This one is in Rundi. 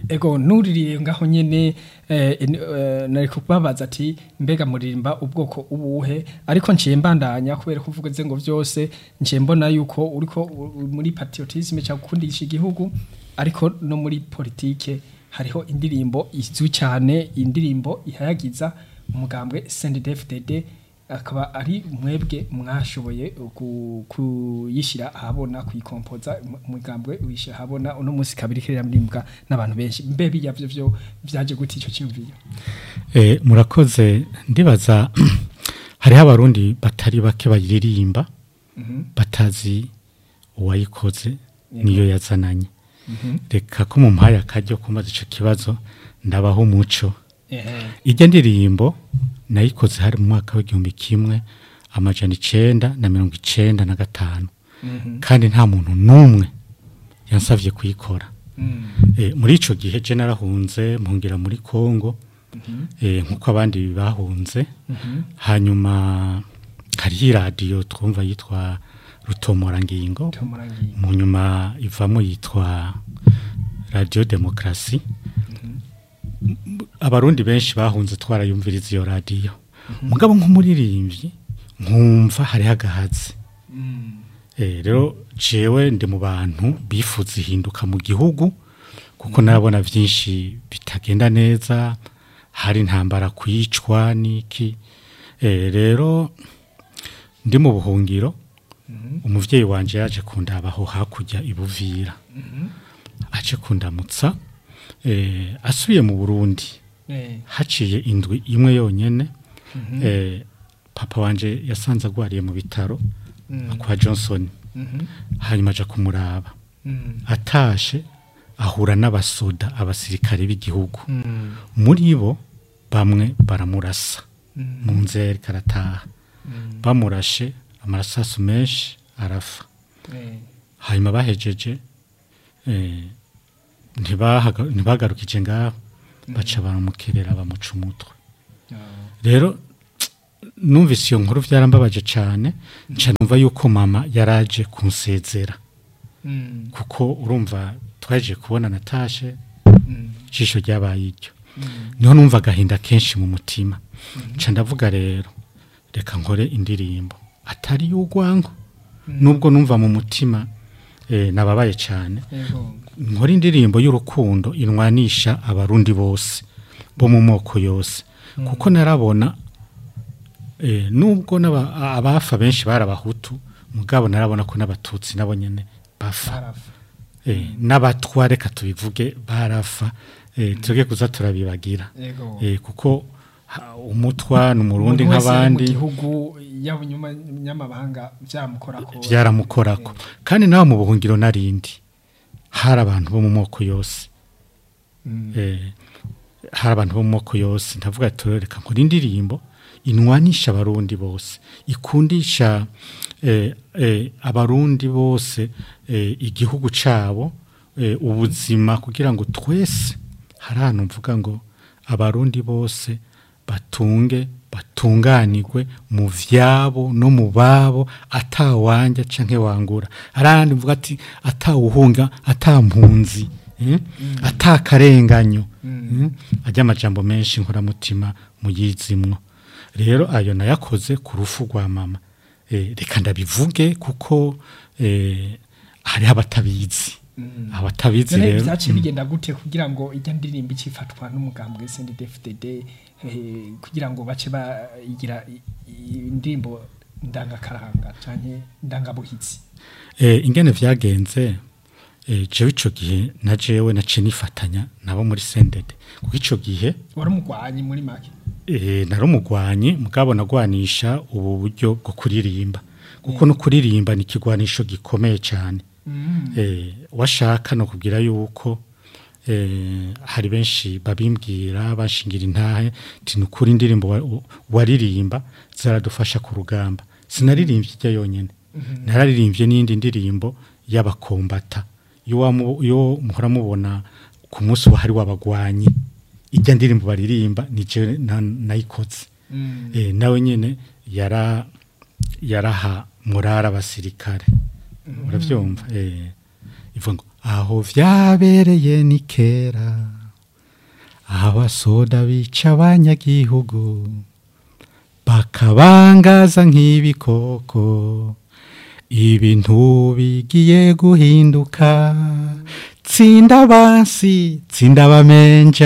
ego nuririye ngaho nyene eh, en- eh, nari kubabaza ati mbega muririmba ubwoko ubuhe ariko nciye mbandanya kubera kuvuga ze ngo vyose nciye mbona yuko uriko u- u- muri patriotisme cyangwa gukundisha igihugu ariko no muri politike hariho indirimbo izwi cyane indirimbo ihayagiza umugambwe CNDD-FDD akaba ari mwebwe mwashoboye ku- kuyishyira ahabona kuyikompoza mu- umugambwe wishyira ahabona uno munsi kabiri kiririmbwa n'abantu benshi mbe biya byo byo byaje gute icyo cyumviyo Eh, murakoze ndibaza hariho abarundi batari bake bayiririmba batazi uwayikoze niyo yazananye reka ko mu mpaye akaryo kumaze icyo kibazo ndabaho umuco ijya ndirimbo nayikoze hari mu mwaka w'igihumbi kimwe amajana icenda na mirongo icenda na gatanu kandi nta muntu n'umwe yansabye kuyikora Eh, muri ico gihe je narahunze mpungira muri Kongo eh, nkuko abandi bahunze hanyuma hariho iradiyo twumva yitwa rutomorangingo tumurangiye mu nyuma ivamo yitwa radiyo demokarasi abarundi benshi bahunze twarayumviriza iyo radiyo mugabo nk'umuririmbyi nkumva hariho agahazi Eh, rero jewe ndi mu bantu bifuza ihinduka mu gihugu kuko narabona byinshi bitagenda neza hari intambara kwicwa n'iki Eh, rero ndi mu buhungiro umuvyeyi wanje yaje kundabaho hakurya ibuvira aje kundamutsa eh, asubiye mu burundi eh haciye indwi imwe yonyene eh, papa wanje yasanze agwariye mu bitaro kwa johnson hanyuma aja kumuraba atashe ahura n'abasoda abasirikare b'igihugu muri bo bamwe baramurasa mu nzira ariko arataha bamurashe amarasasu menshi arafa hanyuma bahejeje eh, ntibahaga- ntibagarukije ngaho baca baramukerera bamuca umutwe rero numvise iyo nkuru byarambabaje cyane nca numva yuko mama yaraje kunsezera kuko urumva twaje kubona natashe ijisho ryabaye iryo niho numva agahinda kenshi mu mutima nca ndavuga rero reka nkore indirimbo atari y'urwango nubwo numva mu mutima eh, nababaye cyane ego nkora indirimbo y'urukundo inwanisha abarundi bose bo mu moko yose kuko narabona eh, nubwo n'aba- abafa benshi bari abahutu mugabo narabona ko n'abatutsi nabo nyene bafa barafa eh, n'abatwa reka tubivuge barafa eh, tuge kuza turabibagira ego eh, kuko ha- umutwa ni umurundi Umuntu wese ari mu nk'abandi gihugu yaba inyuma nyamabanga byamukorako byaramukorako kandi nawe mu buhungiro narindi hari abantu bo mu moko yose Mm. eh, hari abantu bo mu moko yose ndavuga ati reka nkora indirimbo inwanisha abarundi bose ikundisha eh, eh, abarundi bose eh, igihugu cabo eh, ubuzima kugira ngo twese hari ahantu mvuga ngo abarundi bose batunge batunganirwe mu vyabo no mu babo atawanja canke wangura arandi mvuga ati atawuhunga atampunzi eh? atakarenganyo mm. ajya amajambo menshi nkoramutima muyizimwo rero ayo nayakoze ku rufu rwa mama eh, reka ndabivuge kuko eh, hariho abatabizi abatabizi none rero byaciye bigenda gute kugira ngo ijya ndirimbo ikifatwa n'umugambwe CNDD-FDD eh, kugira ngo bace bayigira i- i- indirimbo ndangakaranga canke ndangabuhitsi Eh, ingene vyagenze eh, jewe ico gihe na jewe naciye nifatanya nabo muri sendede kuko ico gihe wari umugwanyi muri make eh, nari umugwanyi mugabo nagwanisha ubu buryo bwo kuririmba kuko no kuririmba ni ikigwanisho gikomeye cyane eh, washaka no kubwira yuko eh, hari benshi babimbwira bashingira intahe ti nukuri indirimbo wa- waririmba zaradufasha ku rugamba sinaririmbye ijya yonyene nararirimbye n'indi ndirimbo y'abakombata iyo wamu- iyo muhora mubona ku munsi wahari w'abagwanyi ijya ndirimbo baririmba ni je na- nayikoze eh, nawe nyene yara yaraha murara abasirikare uravyumva eh ivuga ngo aho vyabereye ni kera abasoda bica abanyagihugu bakabangaza nk'ibikoko ibintu bigiye guhinduka tsinda abansi tsinda abamenja